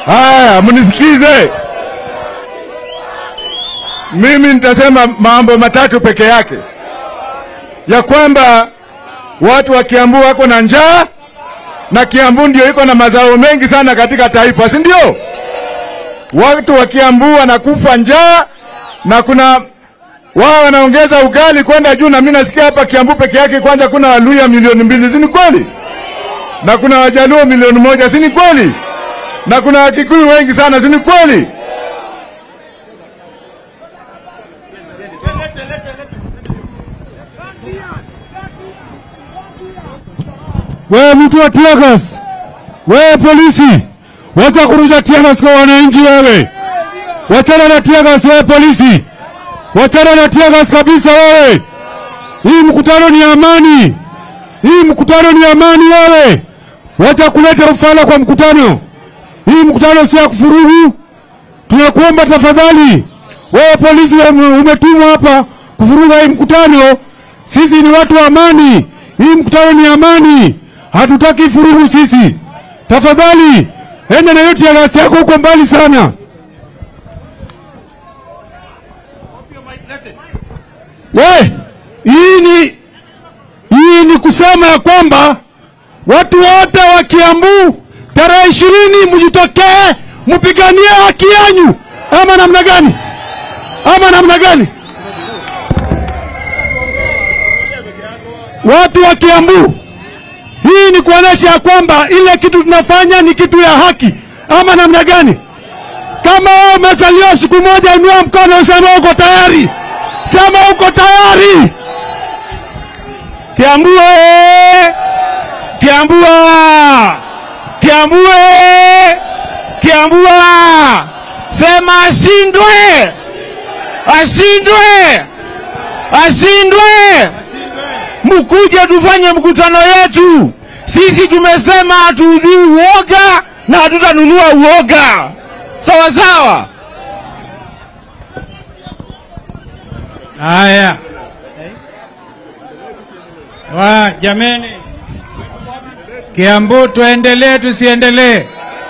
Haya, mnisikize. Mimi nitasema mambo matatu peke yake, ya kwamba watu wa Kiambu wako na njaa na Kiambu ndio iko na mazao mengi sana katika taifa, si ndio? Watu wa Kiambu wanakufa njaa na kuna wao wanaongeza ugali kwenda juu, na mimi nasikia hapa Kiambu peke yake kwanza kuna Waluya milioni mbili, si ni kweli? Na kuna Wajaluo milioni moja, si ni kweli? Na kuna Wakikuyu wengi sana, si ni kweli? Wewe mtu wa tiagas, wewe polisi, wacha kurusha tiagas kwa wananchi. Wewe wachana na tiagas, wewe polisi, wachana na tiagas kabisa. Wewe hii mkutano ni amani, hii mkutano ni amani. Wewe wacha kuleta ufala kwa mkutano. Hii mkutano si ya kufurugu. Tunakuomba tafadhali, wewe polisi umetumwa hapa kuvuruga hii mkutano. Sisi ni watu wa amani, hii mkutano ni amani, hatutaki furugu sisi. Tafadhali enda na yote ya gasi yako huko mbali sana. We, hii ni hii ni kusema ya kwamba watu wote wa Kiambu tarehe ishirini mjitokee mpiganie haki yanyu, ama namna gani? Ama namna gani? Watu wa Kiambu, hii ni kuonesha ya kwamba ile kitu tunafanya ni kitu ya haki, ama namna gani? Kama wewe umezaliwa siku moja, inua mkono useme uko tayari, sema uko tayari. Kiambu oye! Kiambu oye! Kiambu oye! Kiambu oye! Sema ashindwe, ashindwe, ashindwe. Mkuje tufanye mkutano yetu. Sisi tumesema hatuudhii uoga na hatutanunua uoga, sawa sawa. Haya, wa jameni, Kiambu tuendelee tusiendelee?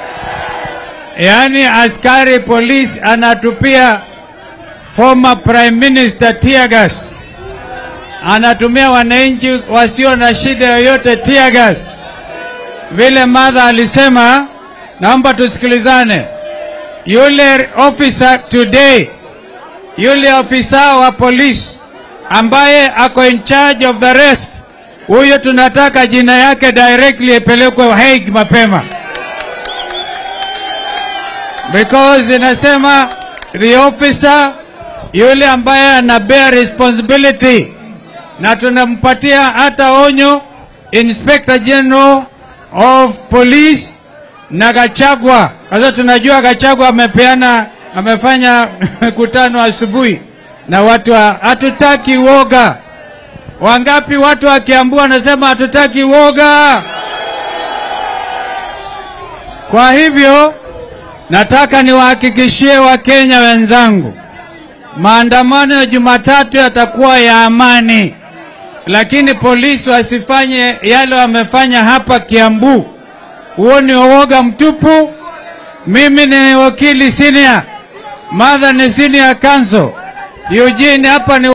Yaani askari polisi anatupia former prime minister tear gas, anatumia wananchi wasio na shida yoyote tear gas. Vile madha alisema, naomba tusikilizane. Yule officer today yule ofisa wa polisi ambaye ako in charge of the rest, huyo tunataka jina yake directly ipelekwe Hague mapema, because inasema the officer yule ambaye ana bear responsibility, na tunampatia hata onyo Inspector General of Police na Gachagua, kwa sababu tunajua Gachagua amepeana amefanya mkutano asubuhi na watu wa hatutaki woga. Wangapi watu wa Kiambu wanasema hatutaki woga? Kwa hivyo nataka niwahakikishie Wakenya wenzangu, maandamano ya Jumatatu yatakuwa ya amani, lakini polisi wasifanye yale wamefanya hapa Kiambu. Huo ni uoga mtupu. Mimi ni wakili senior, Martha ni senior counsel, Eugene hapa ni